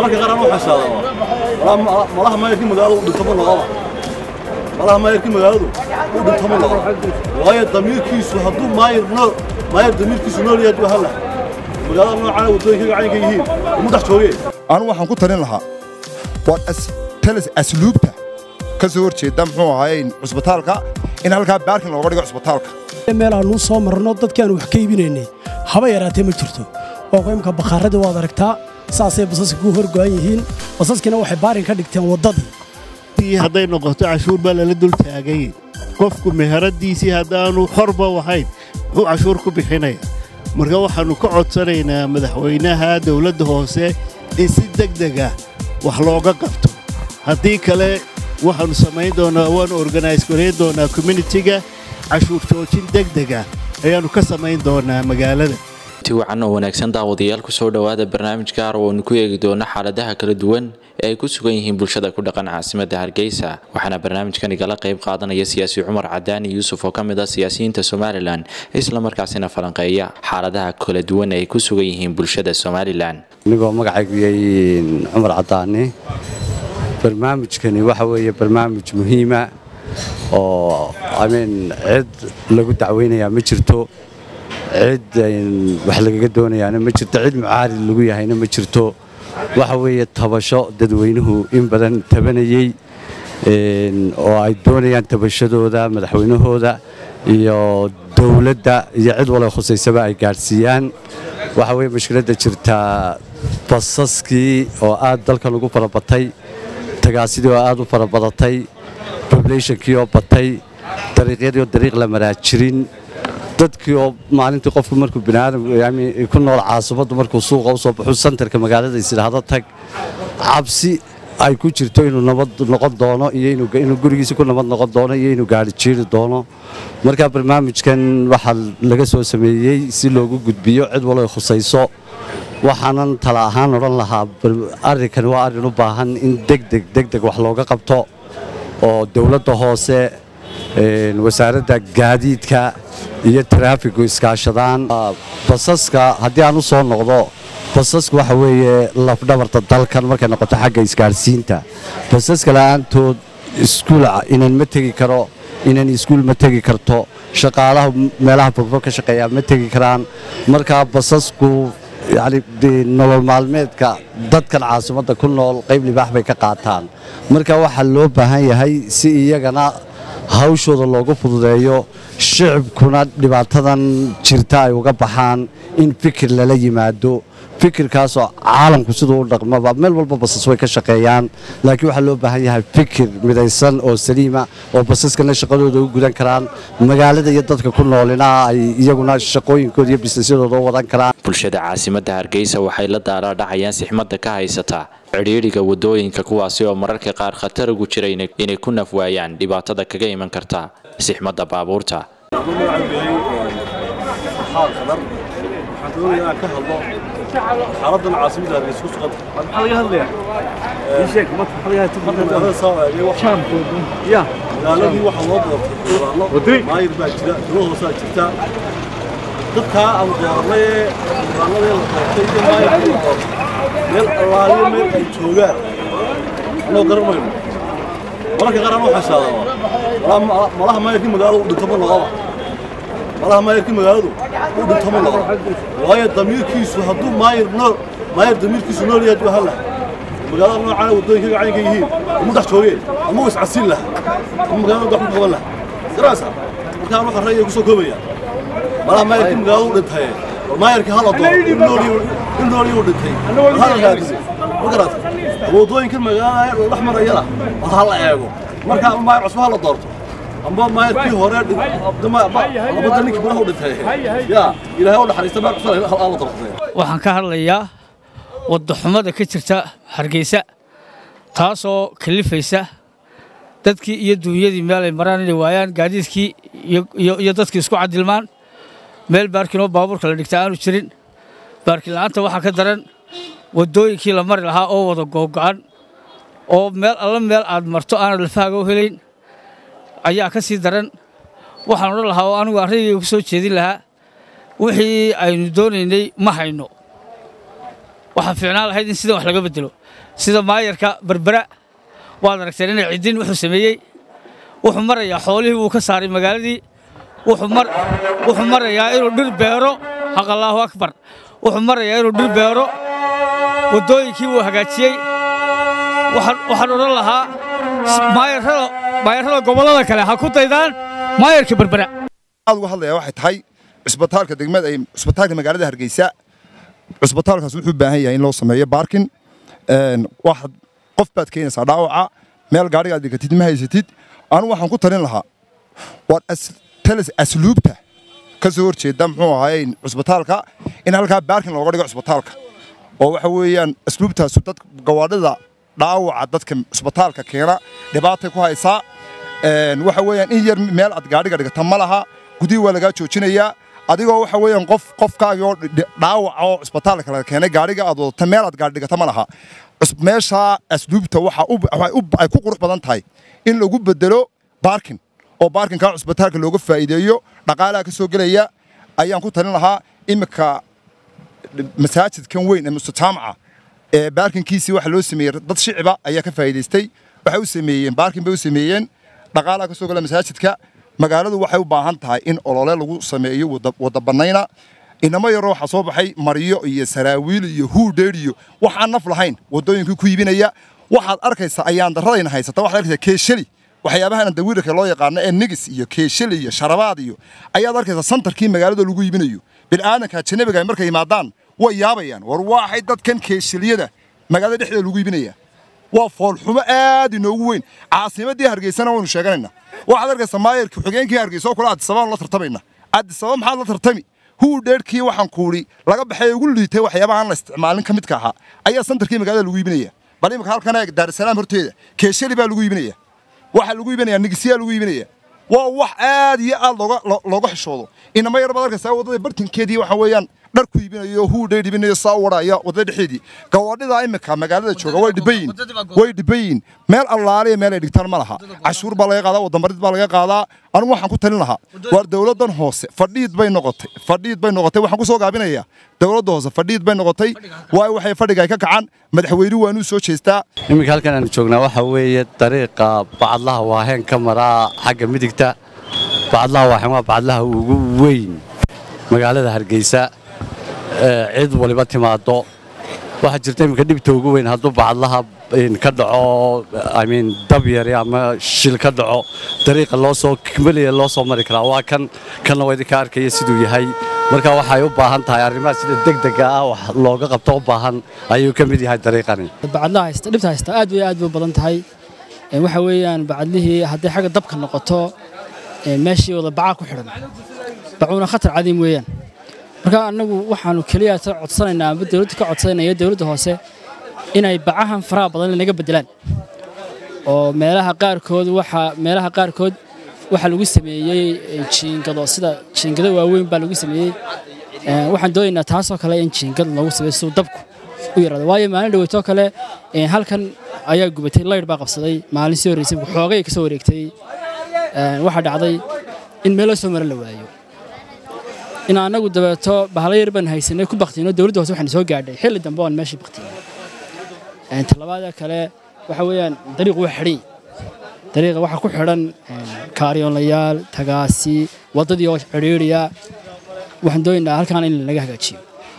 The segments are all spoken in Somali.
mararka qaar anuu xisaadaa malaha maayarkii magaaladu u dhinto ma noqoba malaha maayarkii magaaladu u dhinto ma noqo waayo damiirkiisu hadduu maayar nool maayar damiirkiisu nool yahay duu halla magaalada noocana waddooyinka gacanka yihiin umu dhex joogee anu waxaan ku talin lahaa waa talis asluubta ka soo horjeeda muxuu ahaay cusbitaalka in halkaa baarkin looga dhigo cusbitaalka meel aanuu soo marno dadkaanu wax ka iibinaynay haba yaraatee ma jirto waa ku imka bakhaarradii waad aragtaa saasay basaska ku horgo'an yihiin basaskina waxay baarin ka dhigteen waddadii hadday noqoto cashuur baa lala dul taagay qofku meheradiisii haddaanu xorba wahayn muxuu cashuur ku bixinaya marka waxaannu ka codsanaynaa madaxweynaha dawladda hoose in si degdega wax looga qabto haddii kale waxaannu samayn doonaa waannu organise garayn doonaa communitiga cashuur joojin degdega ayaannu ka samayn doonaa magaalada ti wacan oo wanaagsan daawadayaal kusoo dhowaada barnaamij gaar oo aynu ku eegi doono xaaladaha kala duwan ee ay ku sugan yihiin bulshada ku dhaqan caasimadda hargeysa waxaana barnaamijkan igala qayb qaadanaya siyaasi cumar cadaani yuusuf oo ka mid ah siyaasiyiinta somalilan islamarkaasina falanqeeya xaaladaha kala duwan ee ay ku sugan yihiin bulshada somalilan anigoo magacaygu yahay cumar cadaani barnaamijkani waxa weeye barnaamij muhiima oo amin cid lagu dacweynayaa ma jirto cid wax lagaga doonayaana ma jirto cid mucaarid lagu yahayna ma jirto waxa weeye tabasho dadweynuhu in badan tabanayey oo ay doonayaan tabashadooda madaxweynahooda iyo dowladda iyo cid wala khusaysaba ay gaadhsiiyaan waxa weye mashkiladda jirtaa basaskii oo aad dalkan ugu farabatay tagaasidii oo aad u farabadatay poblationkii oo batay dariiqyadii oo dariiq la maraa jirin dadkii oo maalintii qofku markuu biniaadam ku nool caasimaddu markuu suuqa u soo baxu santarka magaalada isidhaahdo tag cabsi ay ku jirto inuu nabad noqon doono iyo inuu gurigiisa ku nabad noqon doono iyo inuu gaari jiiri doono marka barnaamijkan waxaa laga soo sameeyey si loogu gudbiyo cid walo khusayso waxaanan tala ahaan odhan lahaa arrinkan waa arrin u baahan in degdeg degdeg wax looga qabto oo dowladda hoose wasaaradda gaadiidka iyo taraafigu iskaashadaan basaska haddii aan u soo noqdo basaska waxa weeye lafdhabarta dalkan markay noqoto xagga isgaadhsiinta basaska la'aantood iskuul inan ma tegi karo inan iskuul ma tegi karto shaqaalaha meelaha fogfog ka shaqeeyaa ma tegi karaan markaa basasku yani nolol maalmeedka dadkan caasimadda ku nool qayb libaax bay ka qaataan marka waxaa loo baahan yahay si iyagana hawshooda loogu fududeeyo shicibkuna dhibaatadan jirta ay uga baxaan in fikir lala yimaado fikirkaasoo caalamku siduu u dhaqmaba meel walba basas way ka shaqeeyaan laakiin waxaa loo baahan yahay fikir midaysan oo saliima oo basaskana shaqadooda u gudan karaan magaalada iyo dadka ku noolina ay iyaguna shaqooyinkooda iyo bisnisyadooda u wadan karaan bulshada caasimadda hargeysa waxay la daalaadhacayaan sixmadda ka haysata cidhiidhiga wadooyinka kuwaasi oo mararka qaar khatar ugu jira inay ku naf waayaan dhibaatada kaga iman karta sixmadda baabuurta xaaladan caasimada hargeysa ku sugan maxaa laga hadlayaa ii sheeg magaaladii waxaa loo doortay qoraallo maayir baa jira dilo hoosaa jirta dadkaa aan doornay ee qoraalladii la doortay iyo maayirkii la doortay meel allaaliyo meel ay joogaan anoo garan mayno mararka qaar anuu xisaadaa malaha maayirkii magaaladu u dhinto ma noqoba malaha maayarkii magaaladu u dhinto ma noqo waayo damiirkiisu hadduu maayar nool maayar damiirkiisu nool yahay duu halla magaalada noocana waddooyinka gacanka yihiin umu dhex joogee ama u iscasiin laha ama magaalada wax ku qaban laha garaysa markaa anu qarra ayay ku soo koobaya malaha maayarkii magaaladu u dhintaye maayarkii hala dooro in noolii u dhintay hala raadise ma garata waddooyinkan magaalada la dhex marayana war ha la eego markaa maayar cusba ha la doorto amba maayarkii hore labada ninkii gudaha u dhintay yaa ilaahay u naxariista meel cusub alla doortay waxaan ka hadlayaa waddaxumada ka jirta hargeysa taasoo kalifaysa dadkii iyo duunyadii meel ay maraan inay waayaan gaadiidkii iyo dadkii isku cadilmaan meel baarkinoo baabuurka la dhigta aanu jirin baarkin la'aanta waxaa ka daran waddooyinkii la mari lahaa oo wada googo'an oo meel alla meel aad marto aanad lafahaaga u helayn ayaa ka sii daran waxaan odhan lahaa oo anigu arrigayga ku soo jeedin lahaa wixii aynu doonaynay ma hayno waxaa fiicnaan lahayd in sidan wax laga bedelo sida maayarka berbera waad aragteen inay ciddin wuxuu sameeyey wuxuu marayaa xoolihii wuu ka saaray magaaladii wuxuu marayaa inuu dhir beero xaq allaahu akbar wuxuu marayaa inuu dhir beero waddooyinkii wuu hagaajiyey waxaan odhan lahaa maayarrada gobollada kale ha ku daydaan maayarka berbera aad uga hadlayaa waxay tahay cusbitaalka degmada ay cusbitaalka magaalada hargeysa cusbitaalkaas wuxuu u baahan yahay in loo sameeyo baarkin waxaad qof baad keenaysaa dhaawaca meel gaadhigaad dhigatid ma haysatid anu waxaan ku talin lahaa waa talis asluubta ka soo horjeeda muxuu ahaay cusbitaalka in halkaa baarkin looga dhigo cusbitaalka oo waxa weeyaan asluubtaasu dad gawaadhida dhaawaca dadka cusbitaalka keena dhibaatay ku haysaa waxa weeyaan in yar meel aad gaadhiga dhigata ma laha gudihii waa lagaa joojinayaa adigoo waxa weeyaan qof qofkaagii oo dhaawaca oo cusbitaalka laga keenay gaadhiga aad wadata meel aad gaadhi dhigata ma laha meeshaa asluubta waxay ku qurux badan tahay in lagu bedelo baarkin oo baarkinkaa cusbitaalka looga faa'iideeyo dhaqaalaha ka soo gelaya ayaan ku talin lahaa iminka masaajidkan weyn ee mustataamaca ee baarkinkiisii waxa loo sameeyey dad shiciba ayaa ka faa'iidaystay waxay u sameeyeen baarkin bay u sameeyeen dhaqaalaha ka soo gala masaajidka magaaladu waxay u baahan tahay in olole lagu sameeyo wada bannayna inamo yaroo waxaa soo baxay maryo iyo saraawiil iyo huudheer iyo waxaan naf lahayn waddooyinkii ku iibinaya waxaad arkaysaa ayaan daradayna haysata waxaad arkaysaa keeshali waxyaabahan dawiirka loo yaqaano ee nigis iyo keeshali iyo sharabaad iyo ayaad arkaysaa santarkii magaalada lagu iibinayo bil'aadanka ajanabiga ay markay yimaadaan way yaabayaan war waxay dadkan keeshaliyada magaalada dhexdeeda lagu iibinaya waa foolxumo aad inoogu weyn caasimadii hargeysana waynu sheeganaynaa waxaad arkaysaa maayarkii xogeenkii hargeysa oo kule addisabaan la tartamayna addisaba maxaad la tartami huu dheerkii waxaan kuudhi laga baxay ugu liitay waxyaabaha aan la isticmaalin ka midka ahaa ayaa santarkii magaalada lagu iibinaya bal imika halkan eeg daarisalaam horteeda keeshali baa lagu iibinaya waxaa lagu iibinaya nigisiyaa lagu iibinaya waa wax aad iyo aad looga xishoodo inama yar baad arkaysaa waddada bartinkeedii waxa weeyaan dhar ku iibinayo huudhay dhibinayo saa u wadhaya waddada dhexeedii gawaadhida imika magaalada jooga way dhibayin way dhibayin meel allaaliya meel ay dhigtaan ma laha cashuur baa laga qaadaa wadamarid baa laga qaadaa anigu waxaan ku talin lahaa waar dowladdan hoose fadhiid bay noqotay fadhiid bay noqotay waxaan ku soo gaabinayaa dowladda hoose fadhiid bay noqotay waayo waxay fadhiga ay ka kacaan madaxweynuhu waanuu soo jeestaa iminka halkan aanu joognaa waxa weeye dariiqa bacadlaha waaheen ka maraa xagga midigta bacadlaha waaheen waa bacadlaha ugu weyn magaalada hargeysa cid waliba timaado waxaa jirta iminka dhibta ugu weyn hadduu bacadlaha ka dhaco imean dab yari ama shil ka dhaco dariiqa loo soo kimaliya loo soo mari karaa waa kan kanna waa idinka arkaya siduu yahay marka waxay u baahan tahay arrimaha sida degdega ah wax looga qabto u baahan ayuu ka mid yahay dariiqani bacadlaha haysta dhibta haysta aad iyo aad bay badan tahay waxa weeyaan bacadlihii hadday xagga dabka noqoto meeshii wada bacaa ku xidhan bacuuna khatar cadiim weeyaan marka annagu waxaanu keliya codsanaynaa amba dowladda ka codsanaya dowladda hoose inay bacahan faraha badan naga bedelaan oo meelaha qaarkood waxa meelaha qaarkood waxa lagu sameeyey jiingado sida jiingado waaweyn baa lagu sameeyey waxaan doonaynaa taasoo kale in jiingad lagu sameeyo si dabku u yaraado waayo maalin dhaweytoo kale halkan ayaa gubatay laydh baa qabsaday maalin sii horreysay xoogay ka soo wareegtay waxaa dhacday in meelo soo mara la waayo in annagu dabeeto bahalo yar baan haysanay ku baktino dowladda hoose waxaan soo gaadhay xilli dambe oon meeshii baktinay talabaada kale waxa weeyaan dariiqu waa xidhan dariiqa waxaa ku xidhan kaaryoonlayaal tagaasi waddadii oo xidhiidhiya waxaan doonaynaa halkaan in laga hagaajiyo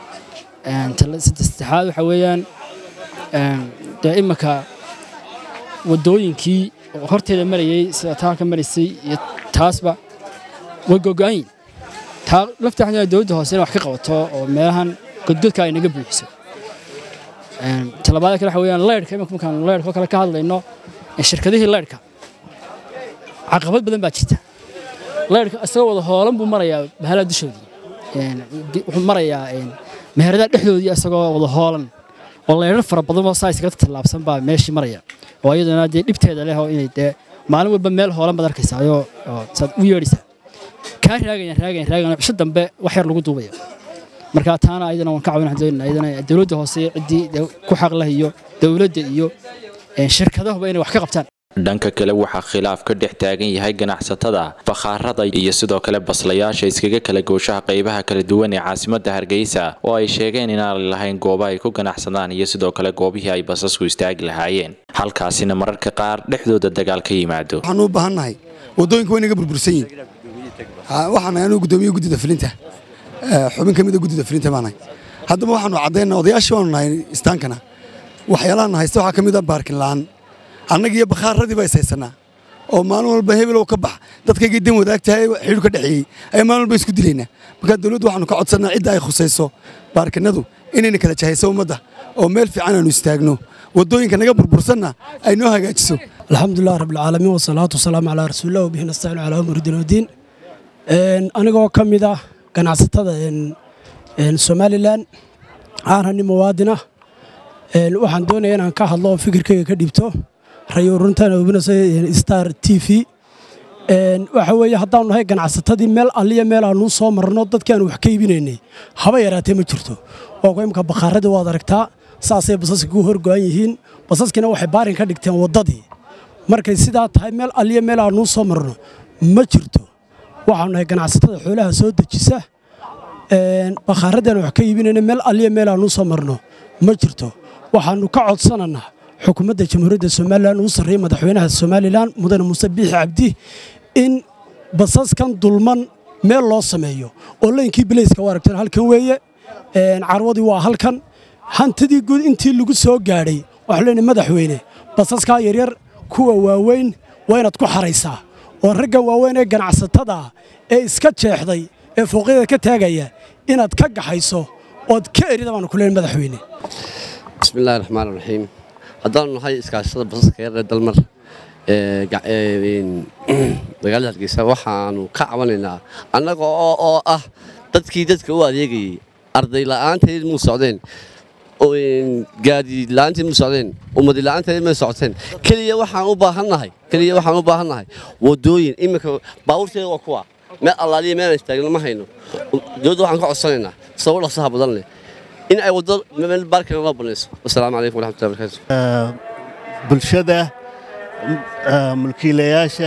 saddexaad waxa weeyaan dee iminka waddooyinkii horteeda marayey sida taanka maraysay iyo taasba way gogo'anyiin taa lafta waxaan dowladda hoose inay wax ka qabato oo meelahan godgodka ay naga buuxiso talabaada kale waxa weeyaan leyrhka iminka markaan leyrhka kale ka hadlayno shirkadihii leyrhka caqabad badan baa jirta leyrhka isagoo wada hoolan buu marayaa bahalaha dushoodii wuxuu marayaa meheradaha dhexdoodii isagoo wada hoolan oo leyrhar fara badan oo saa iskaga tallaabsan baa meeshii maraya oo iyadana dee dhibteeda leh oo inay dee maalin walba meel hoolan baad arkaysaa ayoo saad u yeedhaysaa kaa raagayan raagayan raagayan cisho dambe wax yar lagu duubaya marka taana ayadana waan ka caawin doonaa ayadana dowladda hoose ciddii ku xaq leh iyo dowladda iyo shirkadahuba inay wax ka qabtaan dhanka kale waxaa khilaaf ka dhex taagan yahay ganacsatada bakhaarada iyo sidoo kale baslayaasha iskaga kala gooshaha qaybaha kala duwan ee caasimada hargeysa oo ay sheegeen inaanay lahayn goobo ay ku ganacsadaan iyo sidoo kale goobihii ay basasku istaagi lahaayeen halkaasina mararka qaar dhexdooda dagaal ka yimaado waxaan u baahannahay waddooyinka waa inaga burbursan yihin waxaan nahay anuu guddoomiye guddida filinta xubin ka mid a guddida filinta baanahay haddaba waxaanu caddaynaa odayaashii waanu nahay istaankana waxyaalahan haysta waxaa ka mid a baarkin la'aan annaga iyo bakhaaradii baa is haysanaa oo maalin walba hebelow ka bax dadkaygii dan wadaagtahay xidhu ka dhexeeyey ayaa maalin walba isku dilaynaa marka dawladdu waxaanu ka codsannaa cidda ay khusayso baarkinadu inayna kala jahayso ummadda oo meel fiican aanu istaagno waddooyinka naga burbursanna ay noo hagaajiso alxamdulilah rabbilcaalamiin wasalaatu wasalaamu calaa rasuulillah wabihi nastaciin calaa umuri dinuudiin anigoo ka mid ah ganacsatada somalilan aanhani muwaadina waxaan doonaya inaan ka hadlo oo fikirkayga ka dhibto rayo runtan obinayso star t v waxa weeye haddaanu nahay ganacsatadii meel alliya meel aanuu soo marno dadkii aanu wax ka iibinaynay haba yaraatee ma jirto oo imka bakhaaradii waad aragtaa saasay basaska ku horgo'an yihiin basaskiina waxay baarin ka dhigteen waddadii markay sidaa tahay meel alliya meel aanuu soo marno ma jirto waxaanu nahay ganacsatada xoolaha soo dejisa bakhaaradii aan wax ka iibinayna meel alliya meel aanuu soo marno ma jirto waxaannu ka codsananaa xukuumadda jamhuuriyadda somalilan uu sarreeyey madaxweynaha somalilan mudane muuse biixi cabdi in basaskan dulman meel loo sameeyo oo laynkii bilayska u aragteen halkan weeye carwadii waa halkan hantidii guud intii lagu soo gaadhay waxaan leenahay madaxweyne basaskaa yaryar kuwa waaweyn waa inaad ku xaraysaa oo raggan waaweyn ee ganacsatada ah ee iska jeexday ee fooqyada ka taagaya inaad ka gaxayso ood ka erida baanu ku leenahay madaxweyne bismillahi raxmaan raxiim haddaanu nahay iskaashada basaska yar ee dalmar magaalada hargeysa waxaanu ka cabanaynaa annaga oo ah dadkii dadka u adeegayey arday la'aanteed muu socdeen gaadi la'aanteed muu socdeen ummadi la'aanteed may socoteen keliya waxaan u baahannahay keliya waxaan u baahannahay waddooyin iminka baabuurteeda waa kuwa meel allaaliya meelaan istaagno ma hayno dowladda waxaan ka codsanaynaa sabab dhaqsaha badan leh in ay waddo meel baarkana loo banayso wasalaamu calaykum waraxmatullahi barakaatu bulshada mulkiilayaasha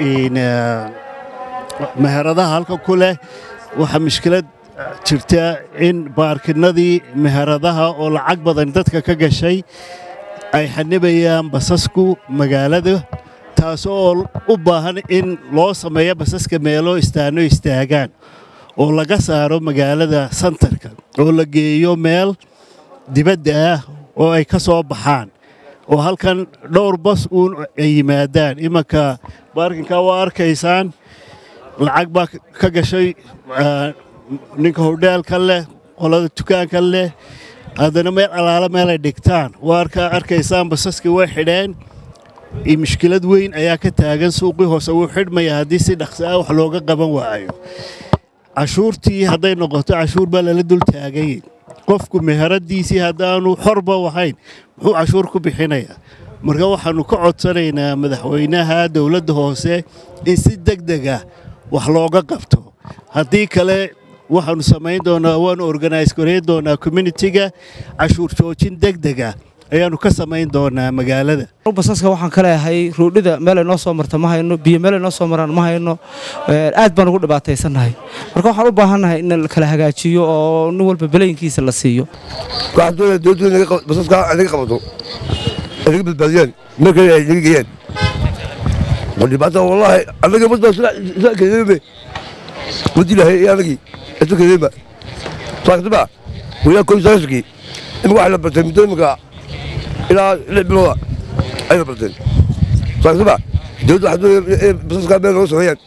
meheradaha halka ku leh waxaa mushkilad jirta in baarkinadii meheradaha oo lacag badan dadka ka gashay ay xanibayaan basasku magaalada taas oo u baahan in loo sameeyo basaska meelo istaano istaagaan oo laga saaro magaalada santarka oo la geeyo meel dibadda ah oo ay ka soo baxaan oo halkan dhowr bas uun ay yimaadaan imanka baarkinka waa arkaysaan lacag baa ka gashay ninka hodhaalka leh qolada dukaanka leh haddana meel allaala meelay dhigtaan waa arkaysaan basaskii way xidheen mushkilad weyn ayaa ka taagan suuqii hoose wuu xidhmaya haddii si dhaqsi ah wax looga qaban waayo cashuurtii hadday noqoto cashuur baa lala dul taagay qofku meheradiisii haddaanu xorba ahayn muxuu cashuur ku bixinayaa marka waxaannu ka codsanaynaa madaxweynaha dowladda hoose in si deg deg ah wax looga qabto haddii kale waxaannu samayn doonaa waannu organise gareyn doonaa communitiga cashuur joojin deg deg ah ayaannu ka samayn doonaa magaalada basaska waxaan ka leeyahay ruudhida meelay noo soo marta ma hayno biyo meelay noo soo maraan ma hayno aad baan ugu dhibaataysannahay marka waxaan u baahannahay in la kala hagaajiyo oo nin walba belayinkiisa la siiyo waxaan doonaya dowladdu basaska naga qabato naga badbaadiyaan meel kale ay naga geeyaan dhibaata wallaahi annaga mad baa sila kedeebe mad ilaahay iyo annagii isu kedeeba saaktiba wilaa koy sagaashkii imika waxay la bartay muddo imika ilaa lix bilooda ayna barteen saaktiba dowladda waxaa doonaya basaskaa meel nooga sameeyaan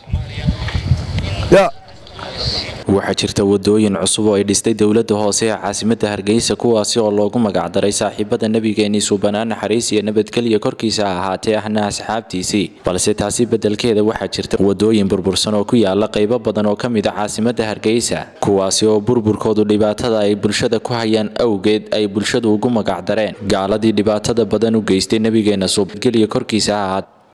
yaa waxaa jirta wadooyin cusub oo ay dhistay dowladda hoose ee caasimadda hargeysa kuwaasi oo loogu magacdaray saaxiibada nebigeenii suubanaan naxariis iyo nabadgelya korkiisa ha ahaatee ahna asxaabtiisii balse taasi beddelkeeda waxaa jirta wadooyin burbursan oo ku yaala qaybo badan oo ka mid a caasimadda hargeysa kuwaasi oo burburkoodu dhibaatada ay bulshada ku hayaan awgeed ay bulshadu ugu magacdareen gaaladii dhibaatada badan u geystay nebigeenna suubangelya korkiisa ha ahaatee